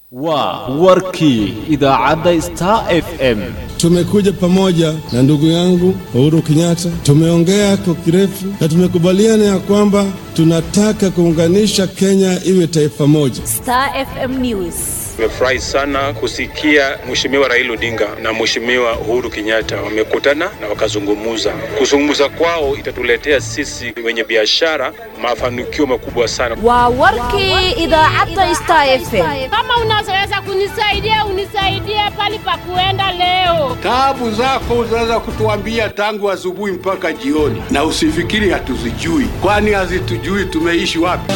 waa warkii idaacadda star f m Tumekuja pamoja na ndugu yangu Uhuru Kenyatta, tumeongea kwa kirefu na tumekubaliana ya kwamba tunataka kuunganisha Kenya iwe taifa moja. Star FM News. Nimefurahi sana kusikia Mheshimiwa Raila Odinga na Mheshimiwa Uhuru Kenyatta wamekutana na wakazungumuza. Kuzungumza kwao itatuletea sisi wenye biashara mafanikio makubwa sana. Waa warkii idaacadda Star FM. Kama unaweza kunisaidia unisaidie pali pa kuenda leo. Taabu zako unaweza kutuambia tangu asubuhi mpaka jioni, na usifikiri hatuzijui, kwani hazitujui tumeishi wapi.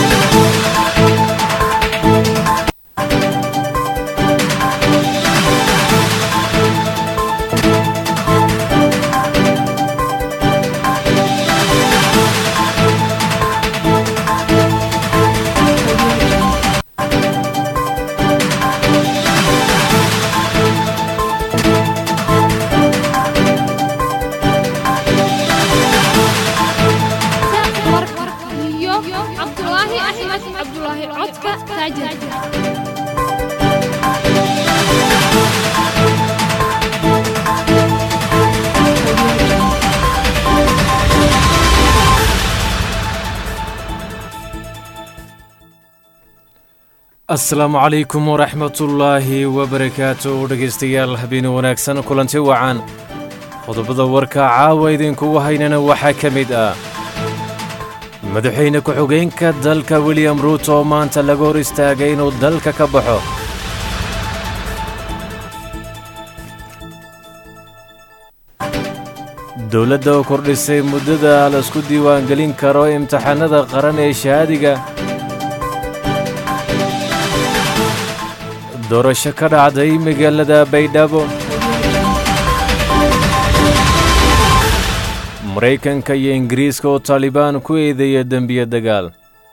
iyo cabdulaahi axmed cabdulaahi codka taajir asalaamu calaykum waraxmatullaahi wabarakaatu dhegaystayaal habeen wanaagsan kulanti wacan qodobada warka caawa idinkugu haynana waxaa ka mid ah madaxweyne ku-xigeenka dalka william ruuto oo maanta laga hor istaagay inuu dalka ka baxo dowladda oo kordhisay muddada laisku diiwaangelin karo imtixaanada qaran ee shahaadiga doorasho ka dhacday magaalada baydhabo maraykanka iyo ingiriiska oo taalibaan ku eedeeya dembiye dagaal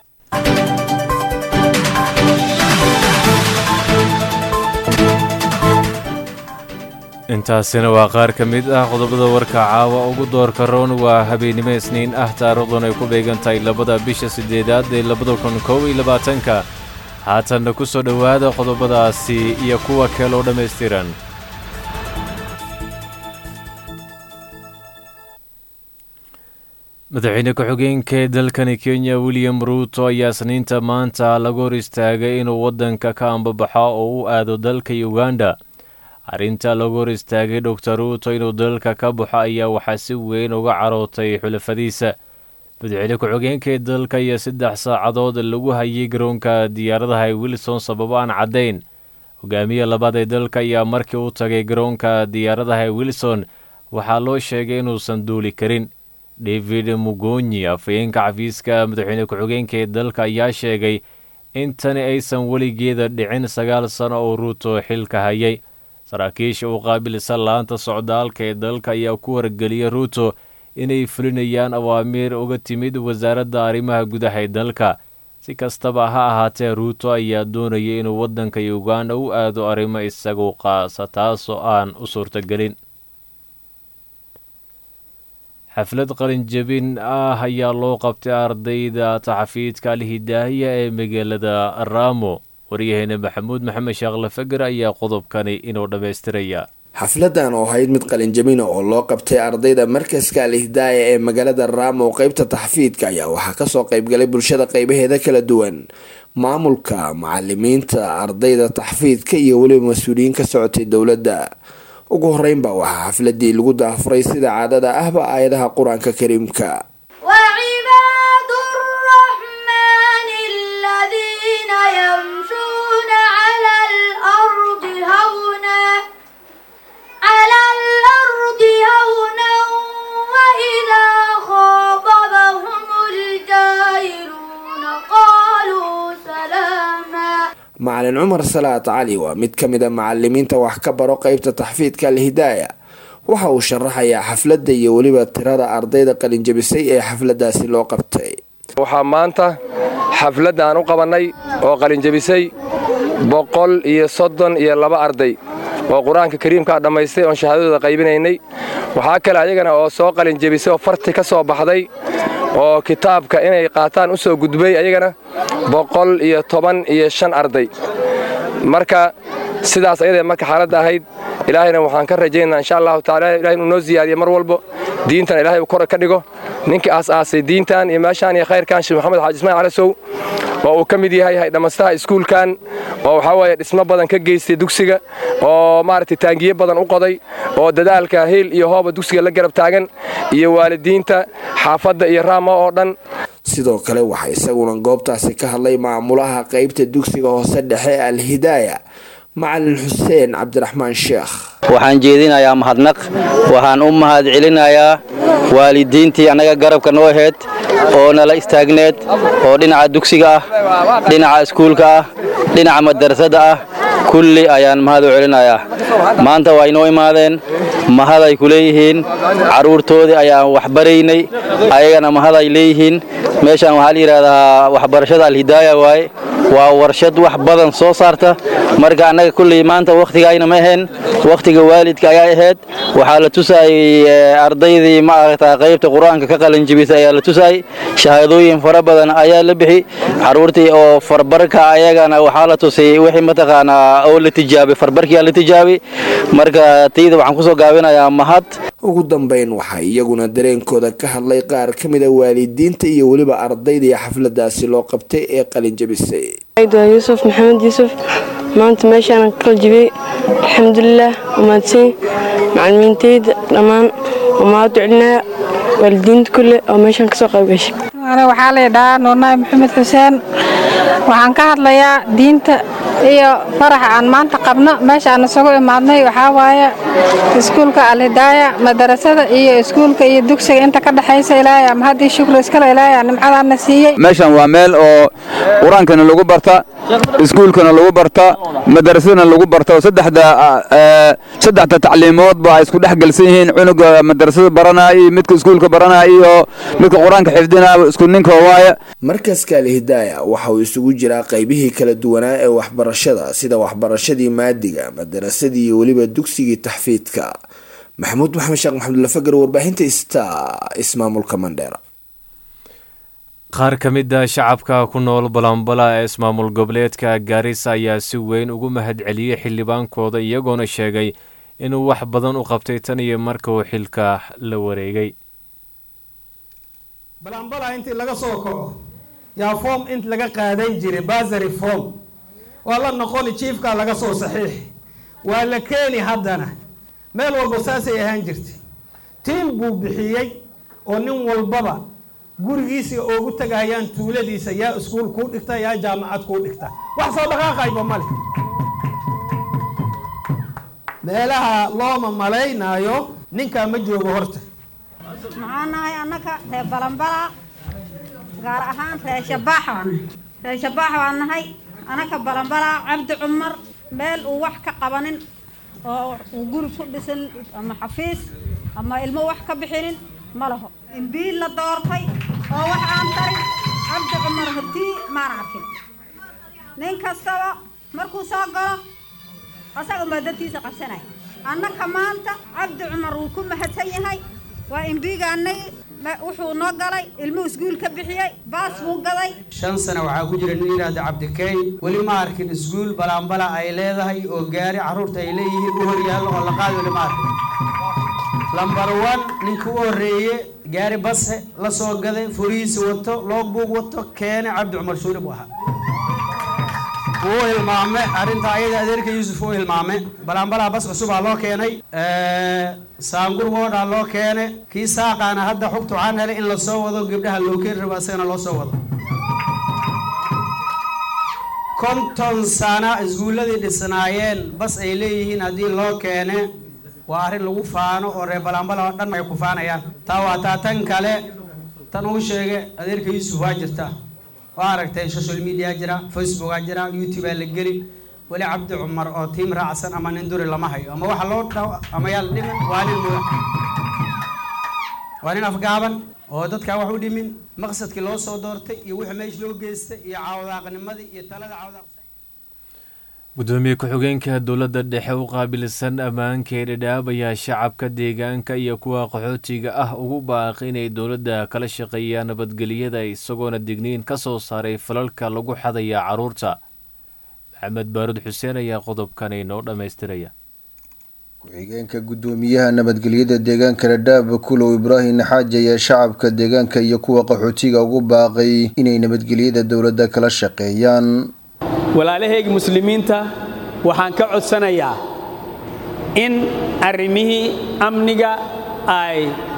intaasina waa qaar ka mid ah qodobada warka caawa ugu doorka roon waa habeennimo isniin ah taariikhdan ay ku beegan tahay labada bisha siddeedaad ee labada kun kow iyo labaatanka haatanna ku soo dhowaada qodobadaasi iyo kuwa kale oo dhammaystiran madaxweyne ku-xigeenka ee dalkani kenya william ruuto ayaa isniinta maanta laga hor istaagay inuu waddanka ka ambabaxo oo u aado dalka uganda arrinta lagu hor istaagay doctor ruuto inuu dalka ka baxo ayaa waxaa si weyn uga carootay xulafadiisa madaxweyne ku-xigeenka ee dalka iyo saddex saacadood lagu hayay garoonka diyaaradaha ee wilson sababo aan caddayn hogaamiye labaad ee dalka ayaa markii u tagay garoonka diyaaradaha ee wilson waxaa loo sheegay inuusan duuli karin david mugonyi afhayeenka xafiiska madaxweyne ku-xigeenka ee dalka ayaa sheegay in tani aysan weligeeda dhicin sagaal sano oo ruuto xilka hayay saraakiisha u qaabilsan laanta socdaalka ee dalka ayaa ku wargeliyay ruuto inay fulinayaan awaamiir uga timid wasaaradda arrimaha gudaha ee dalka si kastaba ha ahaatee ruuto ayaa doonayay inuu waddanka uganda u aado arrimo isagu qaasa taasoo aan u suurtagelin xaflad qalinjabin ah ayaa loo qabtay ardayda taxafiidka alhidaahiya ee magaalada raamo waryaheena maxamuud maxamed sheekhle fager ayaa qodobkani inuu dhammaystiraya xafladan oo ahayd mid qalinjabina oo loo qabtay ardayda markaska alihdaaya ee magaalada raamo qeybta taxfiidka ayaa waxaa kasoo qeybgalay bulshada qeybaheeda kala duwan maamulka macalimiinta ardayda taxfiidka iyo weliba mas-uuliyiin ka socotay dowladda ugu horeynba waxaa xafladii lagu daafuray sida caadada ahba aayadaha qur-aanka kariimka وعباد الرحمن الذين يمشون على الأرض هونا على الأرض هونا وإذا خاطبهم الجاهلون قالوا سلاما macalin cumar salaad cali waa mid ka mid a macalimiinta wax ka baro qeybta taxfiidka alhidaaya waxa uu sharaxayaa xafladda iyo weliba tirada ardayda qalinjabisay ee xafladaasi loo qabtay waxaa maanta xafladda aan u qabannay oo qalinjabisay boqol iyo soddon iyo laba arday oo qur-aanka kariimkaa dhammaystay oon shahaadadooda qaybinaynay waxaa kale ayagana oo soo qalinjabisay oo farti ka soo baxday oo kitaabka inay qaataan u soo gudbay ayagana boqol iyo toban iyo shan arday marka sidaas ayadee marka xaaladda ahayd ilaahayna waxaan ka rajaynaa insha allahu tacala ilahay inuu noo ziyaadiyo mar walbo diintan ilahay uu kor ka dhigo ninkii aas-aasay diintan iyo meeshaan iyo khayrkan sheekh maxamed xaaji ismail calasow oo uu ka mid yahay dhammastaha iskuulkan oo waxaa weeye dhismo badan ka geystay dugsiga oo maaragtay taangiye badan u qoday oo dadaalka hiil iyo hooba dugsiga la garab taagan iyo waalidiinta xaafadda iyo raama oo dhan sidoo kale waxaa isaguna goobtaasi ka hadlay maamulaha qaybta dugsiga hoose dhexe alhidaaya macalin xuseen cabdiraxmaan sheekh waxaan jeedinayaa mahadnaq waxaan u mahad celinayaa waalidiintii annaga garabka noo aheyd oo nala istaagneed oo dhinaca dugsiga ah dhinaca iskuulka ah dhinaca madarasada ah kulli ayaan mahad u celinayaa maanta waa inoo imaadeen mahad ay ku leeyihiin carruurtoodii ayaan waxbaraynay ayagana mahad ay leeyihiin meeshaan waxaa la yidhaahdaa waxbarashada alhidaaya waaye waa warshad wax badan soo saarta marka annaga kulley maanta wakhtigayna ma ahayn wakhtiga waalidka ayaa ahayd waxaa la tusaayey ardaydii maaragta qaybta qur-aanka ka qalanjibisay ayaa la tusaayey shahaadooyin fara badan ayaa la bixi carruurtii oo farbarka ayagana waxaa la tusay wixii mataqaanaa oo la tijaabay farbarkiyaa la tijaabay marka tayda waxaan kusoo gaabinayaa mahad ugu dambayn waxaa iyaguna dareenkooda ka hadlay qaar ka mida waalidiinta iyo weliba ardaydii xafladaasi loo qabtay ee qalinjabisay waa yuusuf maxamed yuusuf maanta meeshaan ka qaljibiyey alxamdulilaah wamaadsan macalimiintayda dhammaan wamaad ducelinaya waalidiinta kulle oo meeshaan kasoo qayb gashay waxaa laydhahaa nuurnaay maxamed xuseen waxaan ka hadlayaa diinta iyo faraxa aan maanta qabno meesha aan isugu imaadnay waxaa waaye iskuulka alhidaaya madarasada iyo iskuulka iyo dugsiga inta ka dhexaysa ilaahay ama haddii shukri iskale ilaahay aan nimcadaana siiyey meeshan waa meel oo qur-aankana lagu barta iskuulkana lagu barta madarasadana lagu barta oo saddexda saddexda tacliimoodba ay isku dhex gelsan yihiin cunuga madarasada baranaya iyo midka iskuulka baranaya iyo midka qur-aanka xifdinaya isku ninka waaye markaska alhidaaya waxa uu isugu jiraa qaybihii kala duwanaa ee waxbarashada sida waxbarashadii maadiga madarasadii iyo weliba dugsigii taxfiidka maxamuud maxamed sheekh maxamudlafagar warbaahinta sta ismaamulka mandheera qaar ka mid a shacabka ku nool balambala ee ismaamul goboleedka gaarisa ayaa si weyn ugu mahad celiyey xildhibaankooda iyagoona sheegay inuu wax badan u qabtay tan iyo marka uu xilka la wareegay balambala intii laga soo kaco yaa foom int laga qaadan jiray basary form waa la noqoni jiifkaa laga soo saxiixi waa la keeni haddana meel walba saasay ahaan jirtay tiim buu bixiyey oo nin walbaba gurigiisa oogu tagayaan tuuladiisa yaa iskuul kuu dhigta yaa jaamacad kuu dhigta wax soo dhaqaaqayba male meelaha looma malaynaayo ninkaa ma joogo horta maxaa nahay annaka reer balambala gaar ahaan reer shabaax baan reer shabaax baan nahay annaka balambala cabdi cumar meel uu wax ka qabanin oo uu guri ku dhisan ama xafiis ama ilmo wax ka bixinin ma laho imbiil la doortay oo wax aan tarin cabdi cumar hortii maana arkin nin kastaba markuu soo galo asaga unbaa dadkiisa qabsanaya annaka maanta cabdi cumar wuu ku mahadsan yahay waa imbiigaanay wuxuu noo galay ilmuhu iskuul ka bixiyey baas buu gaday shan sano waxaa ku jira nin yidhaahda cabdikeey weli ma arkin iskuul balaambala ay leedahay oo gaari carruurta ay leeyihiin u horyaallo oo la qaadi weli ma arkin lambar one ninka u horreeye gaari base la soo gaday furihiisa wato loogbuug wato keene cabdi cumar shuuri buu ahaa wuu hilmaame arrinta ayada adeerka yuusuf uu hilmaame balaambalaha bas cusubaa loo keenay saangur woodhaa loo keene kii saaqaana hadda xugtu waxaan helay in lasoo wado gabdhaha loo keeni rabo asagana loo soo wado konton sana iskuulladii dhisnaayeen bas ay leeyihiin haddii loo keene waa arrin lagu faano oo reer balaambala oo dhan ay ku faanayaan taa waa taa tan kale tan uu sheegay adeerka yuusuf waa jirta waa aragtay social media jira facebookaa jira youtube aa la geli weli cabdi cumar oo tiim raacsan ama nin duri lama hayo ama waxa loo dhaw ama yaa la dhimin waa nin mudan waa nin afgaaban oo dadkaa wax u dhimin maqsadkii loo soo doortay iyo wixii meesha loo geystay iyo caawdaaqnimadii iyo talada caawdaaq gudoomiye ku-xigeenka dowladda dhexe u qaabilsan ammaanka ee dhadhaab ayaa shacabka deegaanka iyo kuwa qaxootiga ah ugu baaqay inay dowladda kala shaqeeyaan nabadgelyada isagoona digniin ka soo saaray falalka lagu xadaya carruurta maxamed baarud xuseen ayaa qodobkan inoo dhammaystiraya ku-xigeenka guddoomiyaha nabadgelyada deegaanka dhadhaab kulow ibraahim naxaaji ayaa shacabka deegaanka iyo kuwa qaxootiga ugu baaqay inay nabadgelyada dowladda kala shaqeeyaan walaalahayga muslimiinta waxaan ka codsanayaa in arrimihii amniga ay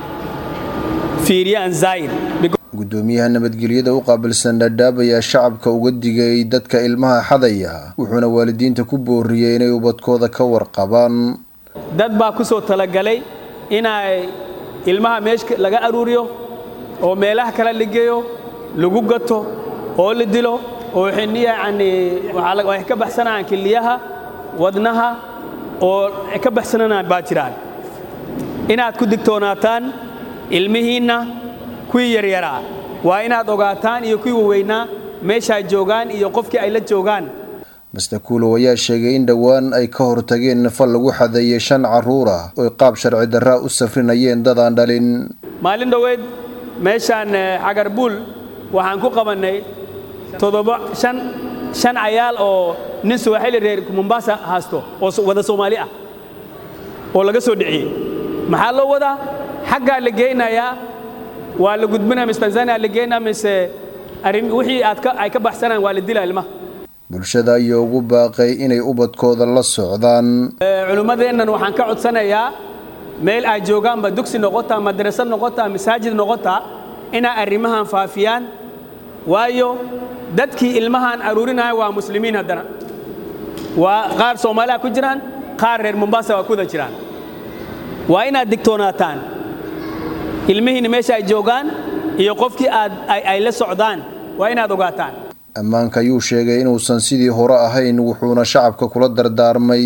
fiiriyaan zaayid guddoomiyaha nabadgelyada u qaabilsan dhadhaab ayaa shacabka uga digay dadka ilmaha xadaya wuxuuna waalidiinta ku booriyey inay ubadkooda ka warqabaan dad baa ku soo talagalay inay ilmaha meesha laga aruuriyo oo meelaha kale la geeyo lagu gato oo la dilo oo yacni waxay ka baxsanayaan kiliyaha wadnaha oo ka baxsananaan baa jiraan inaad ku digtoonaataan ilmihiinna kuwii yaryaraa waa inaad ogaataan iyo kuwii waweynaa meeshaa joogaan iyo qofkii ay la joogaan master kuulow ayaa sheegay in dhowaan ay ka hortageen fal lagu xadeeyey shan carruur ah oy qaab sharci darraa u safrinayeen dad aan dhalin maalin dhoweed meeshaan xagarbuul waxaan ku qabannay toddoba shan shan cayaal oo nin suwaxili reer mombasa haasto oo wada soomaali ah oo laga soo dhiciyey maxaa loo wadaa xaggaa la geynayaa waa la gudbinaya mise tanzania la geynaya mise arrin wixii aad ka ay ka baxsanaan waa la dilaa ilmaha bulshada ayaa ugu baaqay inay ubadkooda la socdaan culimmadeennan waxaan ka codsanayaa meel ay joogaanba dugsi noqotaa madrasad noqotaa masaajid noqotaa inay arrimahan faafiyaan waayo dadkii ilmahan aruurinaya waa muslimiin haddana waa qaar soomaaliya ku jiraan qaar reer mombasa waa kuda jiraan waa inaad digtoonaataan ilmihiina meesha ay joogaan iyo qofkii aad ay la socdaan waa inaad ogaataan ammaanka ayuu sheegay inuusan sidii hore ahayn wuxuuna shacabka kula dardaarmay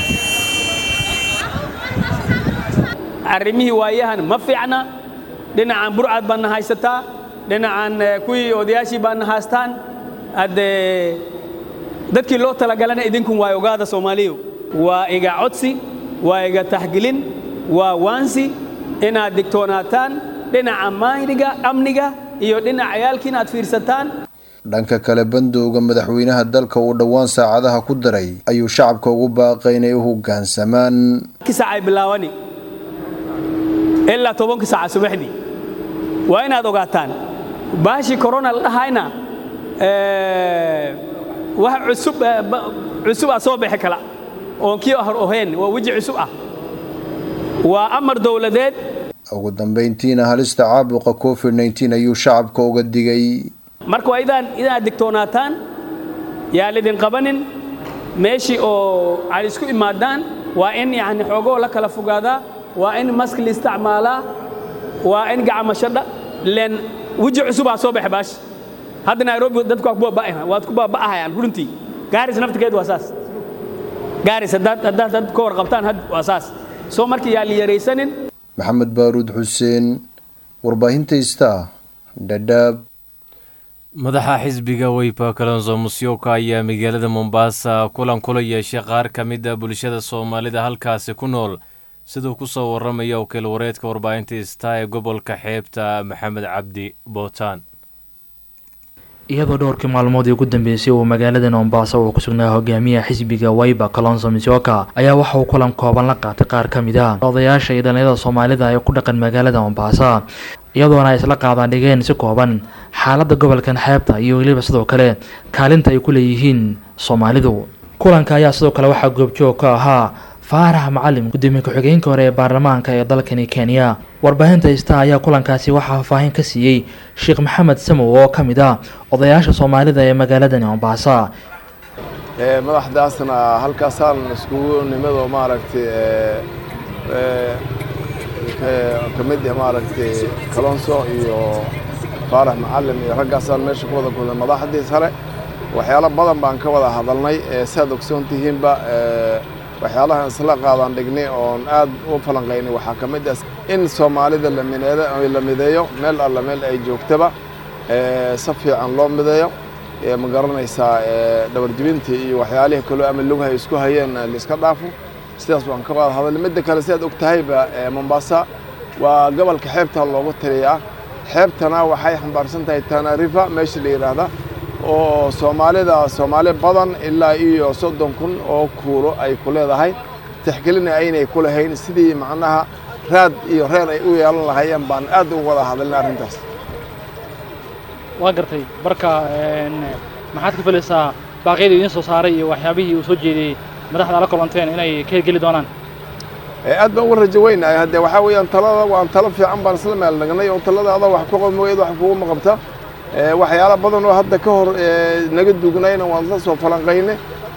arrimihii waayahan ma fiicna dhinacan burcad baadna haysataa dhinacan kuwii odayaashii baadna haystaan haddee dadkii loo talagalana idinkun waa ogaada soomaaliyu waa iga codsi waa iga taxgelin waa waansi inaad digtoonaataan dhinaca maayniga amniga iyo dhinaca ciyaalkii inaad fiirsataan dhanka kale bandowga madaxweynaha dalka uu dhowaan saacadaha ku daray ayuu shacabka ugu baaqay inay u hoggaansamaan saacay bilaawani ilaa tobanka saaca subaxdii waa inaad ogaataan baashii corona la dhahayna wax cusub cusub ah soo bixi kala oon kii hor ohayn waa weji cusub ah waa amar dowladeed ugu dambayntiina halista caabuqa covid nneteen ayuu shacabka uga digay marka waa idaan inaad digtoonaataan yaa lidin qabanin meeshii oo ay isku imaadaan waa in yani xoogoo la kala fogaadaa waa in mask la isticmaalaa waa in gacmashadha len weji cusubaa soo baxa baash hadda nairobi dadku waad ku baaba'ahayaan runtii gaaris naftigeed waa saas gaaris haddaad haddaad dad ka warqabtaan had waa saas soo marka yaa la yaraysanin maxamed baaruud xuseen warbaahinta istaa dhadhaab madaxa xisbiga weypa kalonso musyoka ayaa magaalada mombasa kulan kula yeeshay qaar ka mid a bulshada soomaalida halkaasi ku nool siduu ku soo warramaya wakiil wareedka warbaahinta ista ee gobolka xeebta maxamed cabdi bootaan iyadoo dhowrkii maalmoodii ugu dambeysay uu magaalada mombasa uu ku sugnaa hogaamiyaha xisbiga wayba kalonso misyoka ayaa waxa uu kulan kooban la qaatay qaar ka mid a odayaasha iyo dhalinyarada soomaalida ee ku dhaqan magaalada mombasa iyadoona ay isla qaadaan dhigeen si kooban xaaladda gobolkan xeebta iyo weliba sidoo kale kaalinta ay ku leeyihiin soomaalidu kulanka ayaa sidoo kale waxaa goobjoog ka ahaa faarax macalim gudoomiye ku-xigeenka hore ee baarlamaanka ee dalkani kenya warbaahinta ista ayaa kulankaasi waxaa faahfaahin ka siiyey sheekh maxamed samow oo ka mid ah odayaasha soomaalida ee magaaladani mombasa madaxdaasna halkaasaan iskugu nimado maaragtay ka mid ah maaragtay kalonso iyo faarax macalim iyo raggaasaan meesha ku wada kulnay madaxdii sare waxyaalo badan baan ka wada hadalnay saad ogsoon tihiinba waxyaalahan isla qaadaan dhignay oon aad u falanqaynay waxaa ka mid ah in soomaalida la mideeyo meel alla meel ay joogtaba si fiican loo mideeyo ma garanaysaa dhabarjibintii iyo waxyaalihii kaloo ama lughay isku hayeen laiska dhaafo sidaas waan ka wada hadalnay midda kale sidaad og tahayba mombasa waa gobolka xeebta loogu taliyaa xeebtana waxay xambaarsan tahay tana river meesha la yidhaahda oo soomaalida soomaali badan ilaa iyo soddon kun oo kuulo ay ku leedahay tixgelina aynay ku lahayn sidii macnaha raad iyo reer ay u yeelan lahaayeen baan aad uga wada hadalnay arrintaas waa gartay marka maxaad ka filaysaa baaqyada idiin soo saaray iyo waxyaabihii uu soo jeediyey madaxda la kulanteen inay ka hirgeli doonaan aad baan uga rajo weynahay haddee waxaa weeyaan talada waan talo fiican baan isla meel nagnay oo talada adaa wax ku qamogeed wax kugu maqabta waxyaala badan oo hadda ka hor naga dugnayna waan la soo falanqayne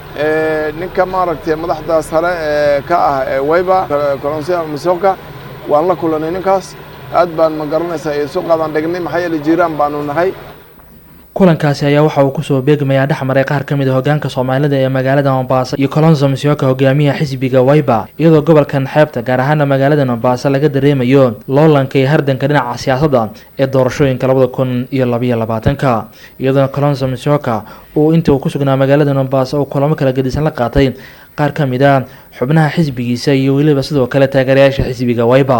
ninka maaragtay madaxda sare ka ah wayba kolonsiya misoka waan la kulanay ninkaas aad baan ma garanaysaa isu qaadan dhignay maxaa yeele jiiraan baanu nahay kulankaasi ayaa waxa uu kusoo beegmayaa dhexmaray qaar ka mid a hogaanka soomaalida ee magaalada mombasa iyo colonso misioka hogaamiyaha xisbiga wayba iyadoo gobolkan xeebta gaar ahaana magaalada mombasa laga dareemayo loolanka iyo hardanka dhinaca siyaasadda ee doorashooyinka labada kun iyo labayo labaatanka iyadoona colonso misioka uu inta uu ku sugnaa magaalada mombasa uu kulamo kala gedisan la qaatay qaar ka mid a xubnaha xisbigiisa iyo weliba sidoo kale taageerayaasha xisbiga wayba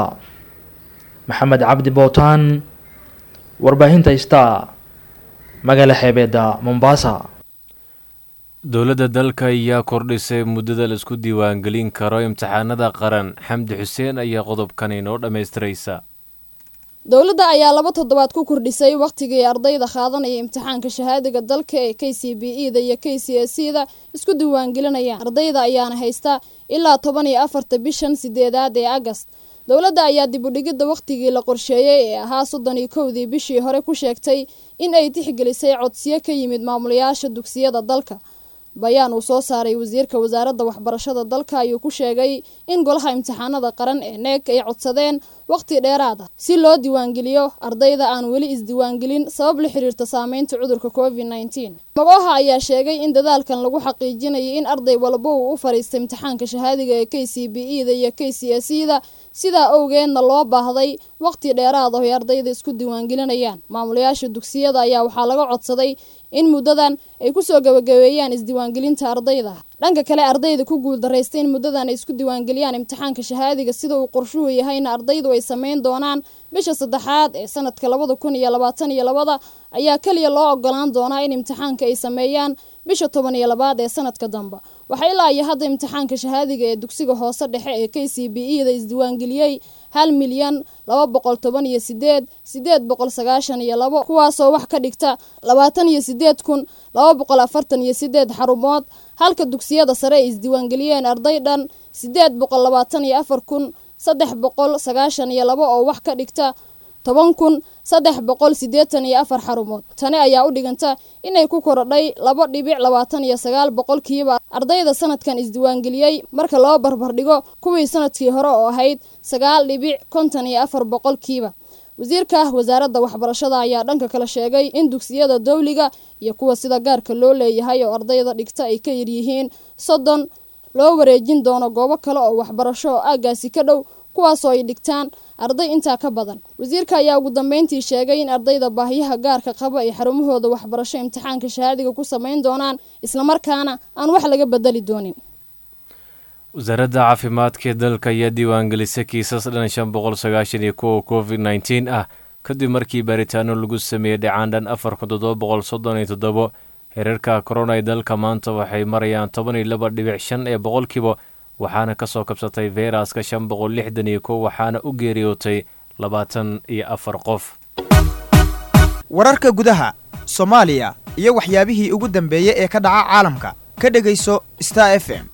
maxamed cabdi bowtaan warbaahinta star magaala xeebeedda mombasa dowladda dalka ayaa kordhisay muddada la isku diiwaangelin karo imtixaanada qaran xamdi xuseen ayaa qodobkan inoo dhammaystiraysa dowladda ayaa laba toddobaad ku kordhisay wakhtigii ardayda qaadanaya imtixaanka shahaadiga dalka ee k c b e da iyo k c s e da isku diiwaangelinayaan ardayda ayaana haysta ilaa toban iyo afarta bishan sideedaad ee agast dowladda ayaa dib u dhigidda wakhtigii la qorsheeyey ee ahaa soddon iyo kowdii bishii hore ku sheegtay in ay tixgelisay codsiyo ka yimid maamulayaasha dugsiyada dalka bayaan uu soo saaray wasiirka wasaaradda waxbarashada dalka ayuu ku sheegay in golaha imtixaanada qaran ee neeg ay codsadeen wakhti dheeraad ah si loo diiwaangeliyo ardayda aan weli isdiiwaangelin sabab la xiriirta saameynta cudurka covid nneteen magooha ayaa sheegay in dadaalkan lagu xaqiijinayay in arday walba uu u fariistay imtixaanka shahaadiga ee k c b e da iyo k c s e da sidaa owgeedna loo baahday wakhti dheeraad ah ay ardayda isku diiwaangelinayaan maamulayaasha dugsiyada ayaa waxaa laga codsaday in muddadan ay kusoo gabagabeeyaan isdiiwaangelinta ardayda dhanka kale ardayda ku guuldaraysta in muddadan ay isku diiwaangeliyaan imtixaanka shahaadiga sida uu qorshuhu yahayna ardaydu ay sameyn doonaan bisha saddexaad ee sanadka labada kun iyo labaatan iyo labada ayaa keliya loo ogolaan doonaa in imtixaanka ay sameeyaan bisha toban iyo labaad ee sanadka dambe waxaa ilaa iyo hadda imtixaanka shahaadiga ee dugsiga hoose dhexe ee k c b e da isdiiwaangeliyey hal milyan laba boqol toban iyo sideed sideed boqol sagaashan iyo labo kuwaasoo wax ka dhigta labaatan iyo sideed kun laba boqol afartan iyo sideed xarumood halka dugsiyada sare ay isdiiwaangeliyeen arday dhan sideed boqol labaatan iyo afar kun saddex boqol sagaashan iyo labo oo wax ka dhigta toban kun saddex boqol siddeetan iyo afar xarumood tani ayaa u dhiganta inay ku korodhay laba dhibic labaatan iyo sagaal boqolkiiba ardayda sanadkan isdiiwaangeliyey marka loo barbardhigo kuwii sanadkii hore oo ahayd sagaal dhibic konton iyo afar boqolkiiba wasiirka wasaaradda waxbarashada ayaa dhanka kale sheegay in dugsiyada dowliga iyo kuwa sida gaarka loo leeyahay oo ardayda dhigta ay ka yaryihiin soddon loo wareejin doono goobo kale oo waxbarasho oo aagaasi ka dhow kuwaasoo ay dhigtaan arday intaa ka badan wasiirka ayaa ugu dambeyntii sheegay in ardayda baahiyaha gaarka qaba ay xarumahooda waxbarasho imtixaanka shahaadiga ku sameyn doonaan islamarkaana aan wax laga bedeli doonin wasaaradda caafimaadka ee dalka ayaa diiwaangelisay kiisas dhan shan boqol sagaashan iyo kuwa covid nneteen ah kadib markii baaritaano lagu sameeyey dhacaan dhan afar kun toddoba boqol soddon iyo toddobo hereerka korona ee dalka maanta waxay marayaan toban iyo laba dhibic shan ee boqolkiiba waxaana ka soo kabsatay feyraska shan boqol lixdan iyo kow waxaana u geeriyootay labaatan iyo afar qof wararka gudaha soomaaliya iyo waxyaabihii ugu dambeeyey ee ka dhaca caalamka ka dhegayso star f m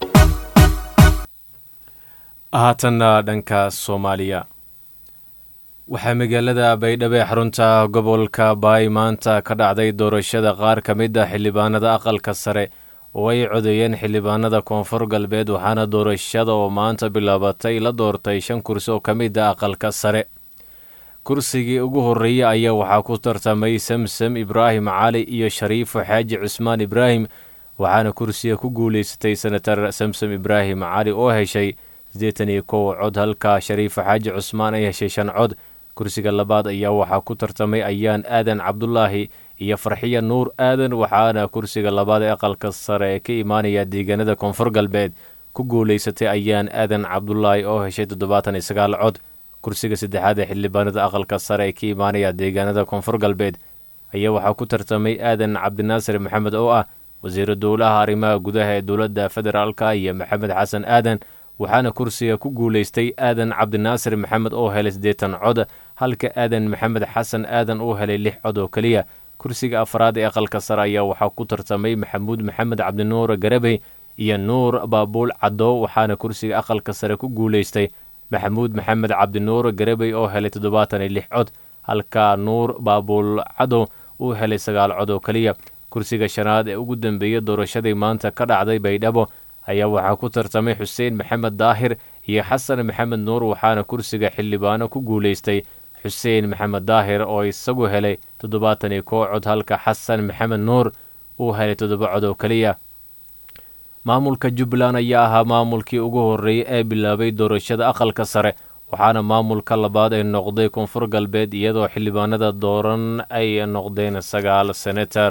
haatanna dhanka soomaaliya waxaa magaalada baydhabo ee xarunta gobolka baay maanta ka dhacday doorashada qaar ka mid ah xildhibaanada aqalka sare oo ay codeeyeen xildhibaanada koonfur galbeed waxaana doorashada oo maanta bilaabatay la doortay shan kursi oo ka mid ah aqalka sare kursigii ugu horreeyey ayaa waxaa ku tartamay samsam ibraahim cali iyo shariifo xaaji cusmaan ibraahim waxaana kursiga ku guulaysatay senatar samsam ibraahim cali oo heshay siddeetan iyo kow cod halka shariifo xaaji cusmaan ay heshay shan cod kursiga labaad ayaa waxaa ku tartamay ayaan aadan cabdulaahi iyo farxiya nuur aadan waxaana kursiga labaad ee aqalka sare ee ka imaanaya deegaanada koonfur galbeed ku guulaysatay ayaan aadan cabdulaahi oo heshay toddobaatan iyo sagaal cod kursiga saddexaad ee xildhibaanada aqalka sare ee ka imaanaya deegaanada koonfur galbeed ayaa waxaa ku tartamay aadan cabdinaasir maxamed oo ah wasiiru dowlaha arrimaha gudaha ee dowladda federaalka iyo maxamed xasan aadan waxaana kursiga ku guulaystay aadan cabdinaasir maxamed oo helay siddeetan cod halka aadan maxamed xasan aadan uu helay lix cod oo keliya kursiga afraad ee aqalka sare ayaa waxaa ku tartamay maxamuud maxamed cabdinuur garabey iyo nuur baabuul caddo waxaana kursiga aqalka sare ku guulaystay maxamuud maxamed cabdinuur garabey oo helay toddobaatan iyo lix cod halka nuur baabuul caddo uu helay sagaal cod oo keliya kursiga shanaad ee ugu dambeeyey doorashadii maanta ka dhacday baydhabo ayaa waxaa ku tartamay xuseen maxamed daahir iyo xasan maxamed nuur waxaana kursiga xildhibaano ku guulaystay xuseen maxamed daahir oo isagu helay toddobaatan iyo koo cod halka xasan maxamed nuur uu helay toddoba cod oo keliya maamulka jubbaland ayaa ahaa maamulkii ugu horreeyey ee bilaabay doorashada aqalka sare waxaana maamulka labaad ay noqday koonfur galbeed iyadoo xildhibaanada dooran ay noqdeen sagaal senatar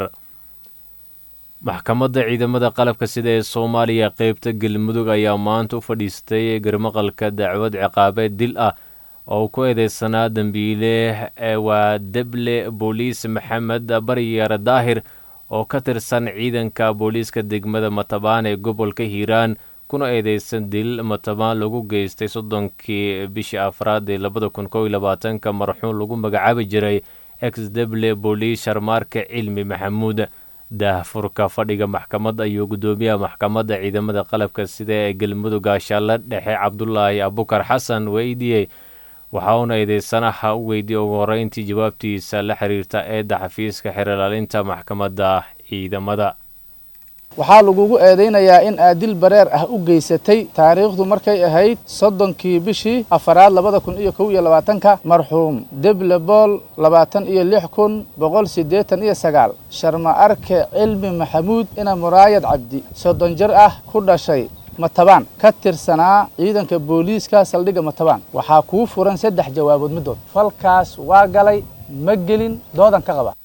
maxkamadda ciidamada qalabka sida ee soomaaliya qeybta galmudug ayaa maanta u fadhiistay garmaqalka dacwad ciqaabeed dil ah oo ku eedeysanaa dembiile waa deble booliis maxamed baryare daahir oo ka tirsan ciidanka booliiska degmada matabaan ee gobolka hiiraan kuna eedeysan dil matabaan lagu geystay soddonkii bishii afraad ee labada kun kow iyo labaatanka marxuun lagu magacaabi jiray ex deble booliis sharmaarka cilmi maxamuud daahfurka fadhiga maxkamadda ayuu guddoomiyaha maxkamadda ciidamada qalabka sida ee galmudug gaashaale dhexe cabdulaahi abukar xasan weydiiyey waxa uuna eedeysanaha u weydiiyey ugu horreyntii jawaabtiisa la xiriirta eedda xafiiska xeerlaalinta maxkamadda ciidamada waxaa lagugu eedaynayaa in aad dil bareer ah u geysatay taariikhdu markay ahayd soddonkii bishii afaraad labada kun iyo kow iyo labaatanka marxuum deble bool labaatan iyo lix kun boqol siddeetan iyo sagaal sharma arke cilmi maxamuud ina muraayad cabdi soddon jir ah ku dhashay matabaan ka tirsanaa ciidanka booliiska saldhigga matabaan waxaa kuu furan saddex jawaabood middood falkaas waa galay ma gelin doodan ka qaba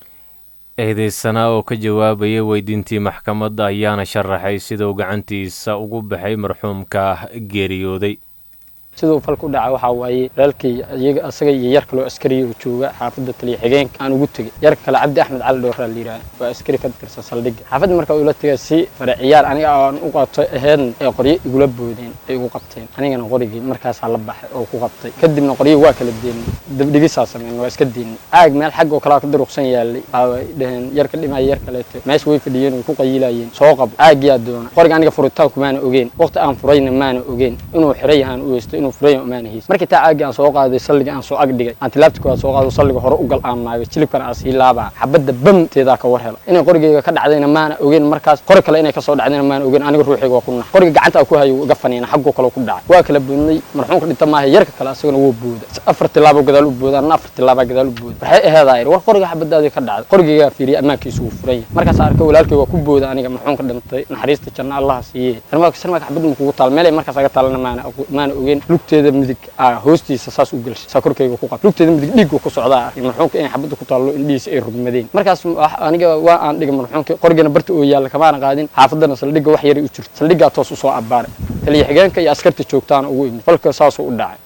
eedeysanaa oo ka jawaabaya weydiintii maxkamadda ayaana sharaxay siduu gacantiisa ugu baxay marxuumka geeriyooday siduu falka u dhaca waxaa waaye walaalkii iyaga asaga iyo yar kaloo askariya uu jooga xaafadda taliya xigeenka aan ugu tegey yarka kale cabdi axmed cali dhowraa la yidhaha waa askari ka tirsan saldhigga xaafadda marka ula tegay si fare ciyaar aniga aan u qabto aheedn ee qoryo igula boodeen ay igu qabteen anigana qorigii markaasaa la baxay oo ku qabtay kadibna qoryo waa kala deenay dabdhigisaa sameyn waa iska deenay caag meel xagg oo kalea ka duruqsan yaalay waay dhaheen yar ka dhimaya yar kaleeto meesha way fadhiyeen way ku qayilayeen soo qabo caagyaa doona qoriga aniga furitaanku maana ogeen waqti aan furayna maana ogeen inuu xiray yahaan u heysto inuu furay maanahiis markii taa caagii aan soo qaaday salliga aan soo ag dhigay aan tilaabta koowaad soo qaado salliga hore u gal aan maagay jilibkana aan sii laabaa xabadda bamteedaa ka war hela inay qorigeyga ka dhacdayna maana ogeen markaas qori kale inay kasoo dhacdayna maana ogeen aniga ruuxayga waa ku nax qoriga gacanta ku hayo iga faniina xaggoo kale ku dhacay waa kala boodnay marxuumka dhinta maaha yarka kale asagana wuu booda afar tilaabo gadaal u booda anna afar tilaabaa gadaal u booda waxay aheedaa yidhi war qoriga xabadaadii ka dhacday qorigeygaa fiiriyay ammaankiisu wuu furan yahay markaas arkay walaalkay waa ku booda aniga marxuumka dhintay naxariista janna allaha siiye sarmaaka sarmaaka xabadda makugu taal meelay markaas aga taalana maana maana ogeen lugteeda midig hoostiisa saas u gelshay saa korkayga ku qab lugteeda midig dhiigga ku socdaa arkay marxuumka inay xabadda ku taallo indhihiisa ay rugmadeen markaas aniga waa aan dhigay marxuumka qorigana barta oo yaalla kamaana qaadin xaafaddana saldhigga wax yaray u jirto saldhiggaa toos usoo abbaaray taliya xigeenka iyo askarta joogtaana ugu imid falka saasuu u dhacay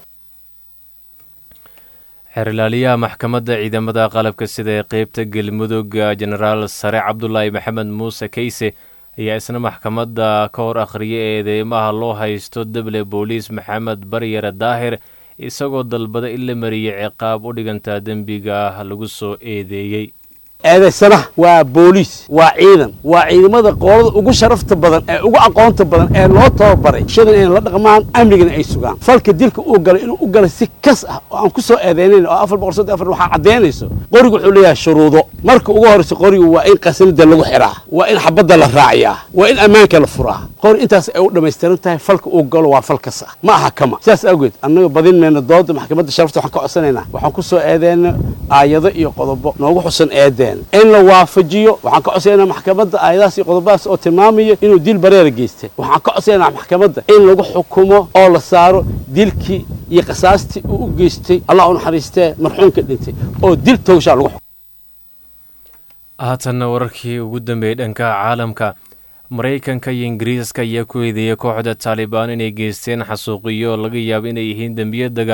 xeerlaaliyaha maxkamadda ciidamada qalabka sida ee qeybta galmudug jenaraal sare cabdulaahi maxamed muuse keyse ayaa isna maxkamadda ka hor akhriyay eedeymaha loo haysto deble booliis maxamed baryare daahir isagoo dalbada in la mariyey ciqaab u dhigantaa dembiga lagu soo eedeeyey eedaysanaha waa booliis waa ciidan waa ciidamada qoolada ugu sharafta badan ee ugu aqoonta badan ee loo tababaray shadan inay la dhaqmaan amnigana ay sugaan falka dilka uu galay inuu u galay si kas ah oo aan ku soo eedeynayn oo afar boqol soddon afar waxaa caddaynayso qorigu wuxuu leeyahay shuruudo marka ugu horreysa qorigu waa in qasanida lagu xiraa waa in xabadda la raaciyaa waa in ammaanka la furaa qori intaas ay u dhammaystiran tahay falka uu galo waa fal kas ah ma aha kama sidaas awgeed annaga badin mayna dooda maxkamadda sharafta waxaan ka codsanaynaa waxaan ku soo eedeyna aayado iyo qodobo noogu xusan eedeen in la waafajiyo waxaan ka codsaynaa maxkamadda aayadahaas iyo qodobadaas oo tilmaamaya inuu dil bareera geystay waxaan ka codsaynaa maxkamadda in lagu xukumo oo la saaro dilkii iyo qasaastii uu u geystay allah u naxariistee marxuumka dhintay oo dil towshaa lagu xukumo haatanna wararkii ugu dambeeyey dhanka caalamka maraykanka iyo ingiriiska ayaa ku eedeeyay kooxda taalibaan inay geysteen xasuuqiyo laga yaabo inay yihiin dembiyo dagaal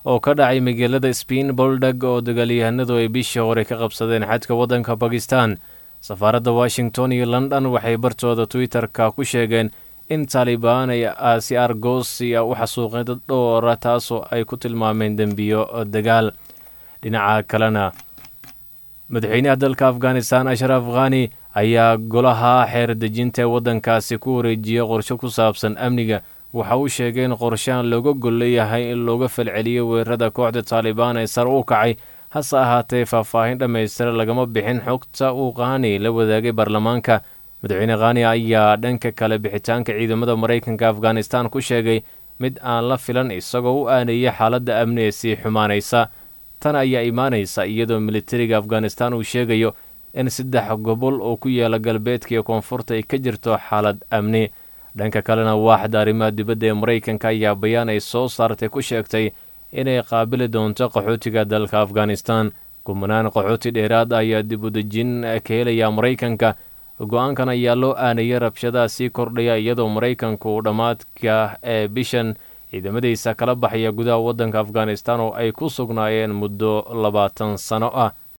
oo ka dhacay magaalada spain boldag oo dagaalyahanadu ay bishii hore ka qabsadeen xadka waddanka bakistan safaaradda washington iyo london waxay bartooda twitter-ka ku sheegeen in taalibaan ay aasi argosia u xasuuqeen dad dhowra taasoo ay ku tilmaameen dembiyo dagaal dhinaca kalena madaxweynaha dalka afghanistan ashraf khani ayaa golaha xeer dejinta ee waddankaasi ku wareejiyey qorshe ku saabsan amniga waxa uu sheegay in qorshahan looga gol leeyahay in looga falceliyo weerarada kooxda taalibaan ee sare u kacay hase ahaatee faahfaahin dhammaystira lagama bixin xogta uu khani la wadaagay baarlamaanka madaxweyne khani ayaa dhanka kale bixitaanka ciidamada maraykanka afghanistan ku sheegay mid aan la filan isagoo u aaneeyay xaaladda amni ee sii xumaanaysa tan ayaa imaanaysa iyadoo militariga afghanistan uu sheegayo in saddex gobol oo ku yaala galbeedka iyo koonfurta ay ka jirto xaalad amni dhanka kalena waaxda arrimaha dibadda ee maraykanka ayaa bayaan ay soo saartay ku sheegtay inay qaabili doonto qaxootiga dalka afghanistan kumanaan qaxooti dheeraad ayaa dib u dejin ka helaya maraykanka go-aankan ayaa loo aanayay rabshadaha sii kordhaya iyadoo maraykanku uu dhammaadka ee bishan ciidamadiisa kala baxaya gudaha waddanka afghanistan oo ay ku sugnaayeen muddo labaatan sano ah